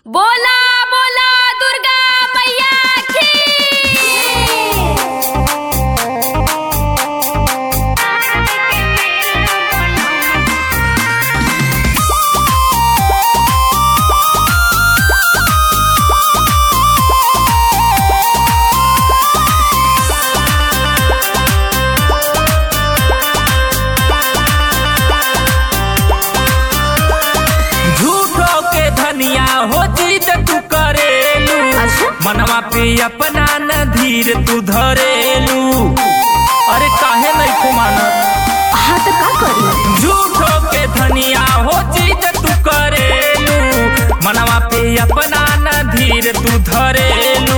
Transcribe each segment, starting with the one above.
बोला बोला दुर्गा मैया की झूठो के धनिया हो जिद तू करेलू मनवा पे अपना न धीर तू धरेलू अरे काहे नहीं को मानत हाँ तो का करी झूठो के धनिया हो जिद तू करेलू मनवा पे अपना न धीर तू धरेलू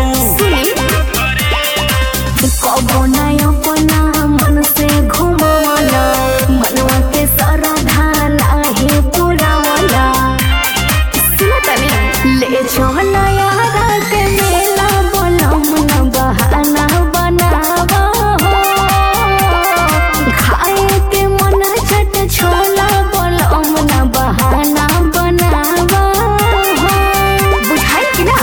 कबो नय अपना मन से घुमावला मनवा के सरधा नाही पुरावला सुनो तनी ले चल यारा के मेला बोलम न बहाना बनावा खाए के मन छट छोला बोलम न बहाना बनावा बुझाई कि ना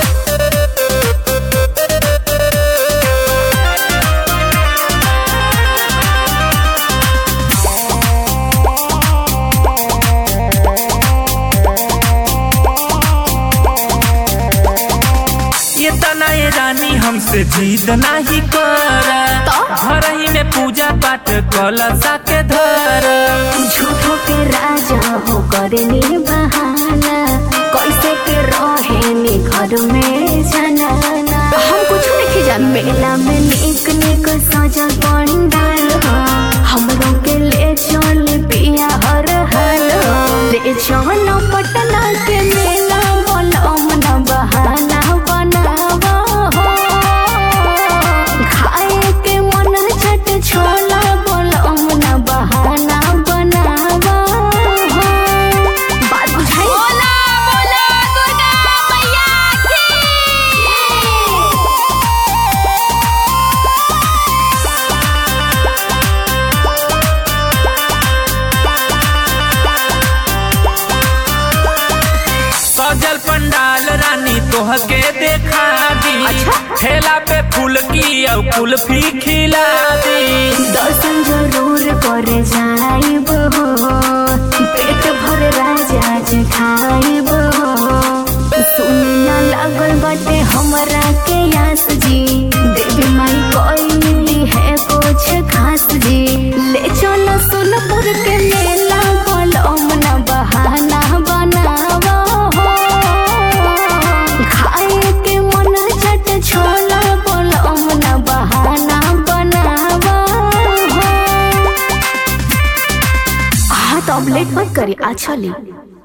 ये तनाए रानी हमसे जीत नहीं कर घर ही में पूजा पाठ कलसा के धर झूठो के राजा हो करनी बहाना कैसे के रहेनी घर में जनाना हम कुछ नहीं जान मेला में निक निक सजा पंडाल हो हमरों के ले चल पिया हर हाल हो ले चल पटना के मेला बोलो मन बहाना बनावा हो खाए के मन छट छोला बोलो मन बहाना बनावा हो बात बुझाई बोला बोला दुर्गा मैया की सजल पंडाल रानी तोह के देखा दी ठेला पे फूल की और कुल्फी खिला दी दर्शन जरूर करे जाइब हो पेट भर राजा जी खाइब हो सुनना लागल बाटे हमरा के यास जी देवी माई कोई है कुछ खास जी ले चलो सोनपुर के मेला बोलो मना बहाना बनावा हो खाए के मन छट छोला बोलो मना बहाना बनावा हो हाँ तो अब लेट मत करी आ चली